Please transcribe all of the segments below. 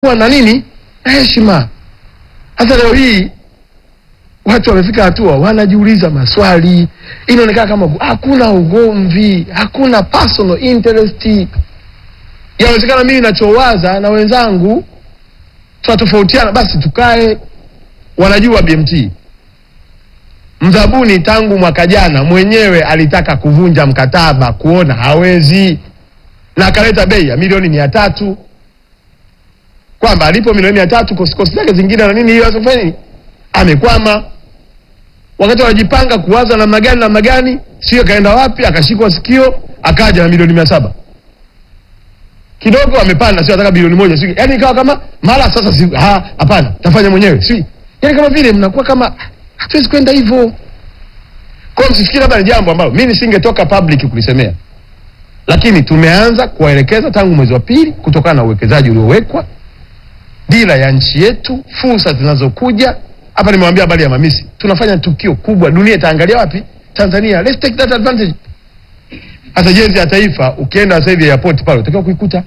kuwa na nini na heshima. Hata leo hii watu wamefika hatua wanajiuliza maswali, inaonekana kama hakuna ugomvi, hakuna personal interest. Yawezekana mimi nachowaza na wenzangu tunatofautiana, basi tukae. Wanajua BMT mzabuni tangu mwaka jana mwenyewe alitaka kuvunja mkataba, kuona hawezi, na akaleta bei ya milioni mia tatu kwamba alipo milioni mia tatu kosikosi zake zingine na nini, hiyo asifanye nini, amekwama. Wakati wanajipanga kuwaza namna gani namna gani, sio kaenda wapi, akashikwa sikio, akaja na milioni mia saba kidogo amepanda, sio ataka bilioni moja, sio yani, ikawa kama mara sasa, si ha, hapana, tafanya mwenyewe, si yani, kama vile mnakuwa kama hatuwezi kwenda hivyo. Kwa hiyo msifikiri labda ni jambo ambalo mimi nisingetoka public kulisemea, lakini tumeanza kuwaelekeza tangu mwezi wa pili, kutokana na uwekezaji uliowekwa, dira ya nchi yetu, fursa zinazokuja hapa. Nimewambia habari ya mamisi, tunafanya tukio kubwa, dunia itaangalia wapi? Tanzania. Let's take that advantage. Hata jezi ya taifa ukienda sasa hivi airport pale utakiwa kuikuta.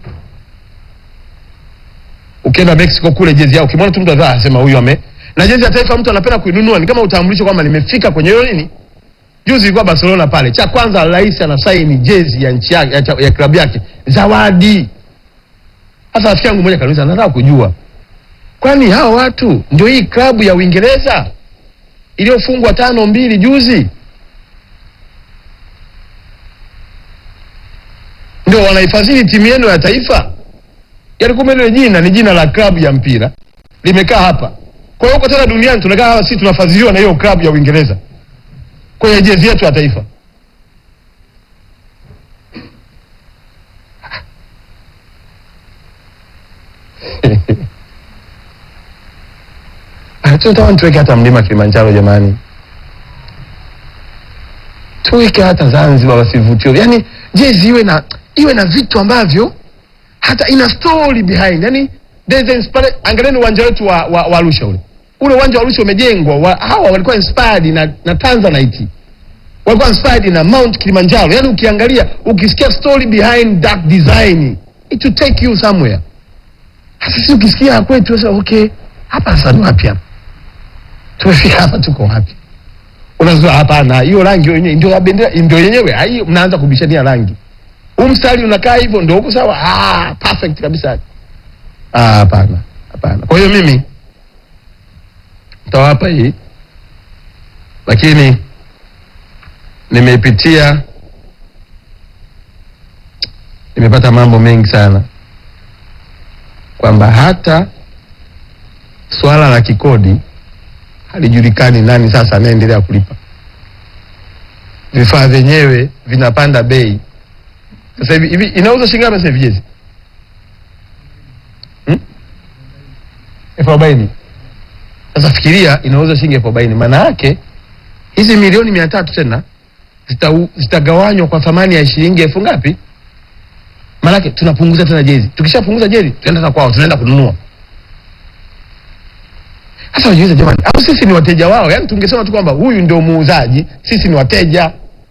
Ukienda Mexico kule jezi yao ukimwona tu mtu anataka asema huyu ame na jezi ya taifa mtu anapenda kuinunua, ni kama utambulisho kwamba nimefika kwenye hiyo nini. Juzi ilikuwa Barcelona pale, cha kwanza rais anasaini jezi ya nchi yake ya, ya klabu yake, zawadi. Sasa rafiki yangu mmoja kanisa, nataka kujua kwani hao watu ndio hii klabu ya Uingereza iliyofungwa tano mbili juzi ndio wanaifadhili timu yenu ya taifa? Yaani kumbe ile jina ni jina la klabu ya mpira limekaa hapa. Kwa hiyo huko tena duniani tunakaa hapa, sisi tunafadhiliwa na hiyo klabu ya Uingereza kwenye jezi yetu ya taifa. Tunataka tuweke hata mlima Kilimanjaro jamani, tuweke hata Zanzibar wasivutio, yaani jezi iwe na iwe na vitu ambavyo hata ina story behind, yani there's an inspire. Angalieni uwanja wetu wa, wa, wa Arusha ule ule uwanja wa Arusha umejengwa wa, hawa walikuwa inspired na, na Tanzanite walikuwa inspired na Mount Kilimanjaro. Yani ukiangalia ukisikia story behind that design it will take you somewhere. Sasa sisi ukisikia kwetu sasa, okay, hapa sasa ni wapi hapa? Tumefika hapa, tuko wapi? Unazua hapana, hiyo rangi yenyewe ndio ya bendera, ndio yenyewe. Hai, mnaanza kubishania rangi. Huu mstari unakaa hivyo ndio huko sawa? Ah, perfect kabisa. Ah, hapana. Hapana. Kwa hiyo mimi nitawapa hii, lakini nimeipitia, nimepata mambo mengi sana, kwamba hata swala la kikodi halijulikani nani sasa anaendelea kulipa. Vifaa vyenyewe vinapanda bei sasa hivi. Hivi inauza shilingi ngapi sasa hivi jezi? Hmm? elfu arobaini. Sasa fikiria inauza shilingi elfu arobaini, maana yake hizi milioni mia tatu tena zita- zitagawanywa kwa thamani ya shilingi elfu ngapi? Maana yake tunapunguza tena jezi. Tukishapunguza jezi tunaenda na kwao, tunaenda kununua. Sasa wajiulize jamani, au sisi ni wateja wao? Yaani tungesema tu kwamba huyu ndio muuzaji, sisi ni wateja,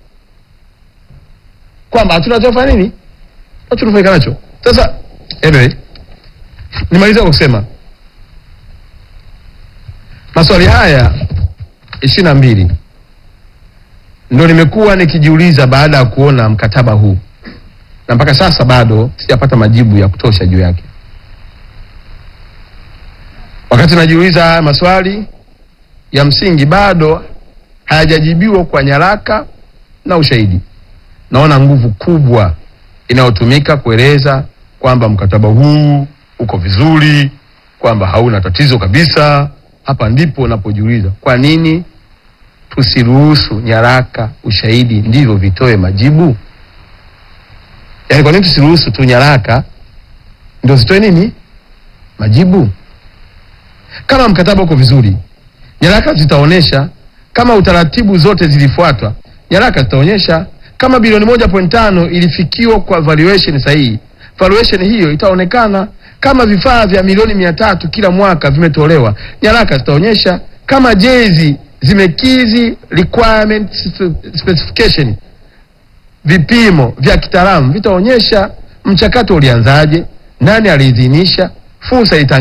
kwamba hatuna cha kufanya nini, hatunufaika nacho. Sasa anyway, nimaliza kwa kusema maswali haya ishirini na mbili ndo nimekuwa nikijiuliza baada ya kuona mkataba huu, na mpaka sasa bado sijapata majibu ya kutosha juu yake. Wakati najiuliza haya maswali ya msingi, bado hayajajibiwa kwa nyaraka na ushahidi. Naona nguvu kubwa inayotumika kueleza kwamba mkataba huu uko vizuri, kwamba hauna tatizo kabisa. Hapa ndipo napojiuliza kwa nini tusiruhusu nyaraka, ushahidi ndivyo vitoe majibu? Yaani, kwa nini tusiruhusu tu nyaraka ndio zitoe nini majibu? Kama mkataba uko vizuri, nyaraka zitaonyesha kama utaratibu zote zilifuatwa. Nyaraka zitaonyesha kama bilioni moja point tano ilifikiwa kwa valuation sahihi, valuation hiyo itaonekana. Kama vifaa vya milioni mia tatu kila mwaka vimetolewa, nyaraka zitaonyesha. Kama jezi zimekizi requirement specification, vipimo vya kitaalamu vitaonyesha. Mchakato ulianzaje, nani aliidhinisha, fursa itang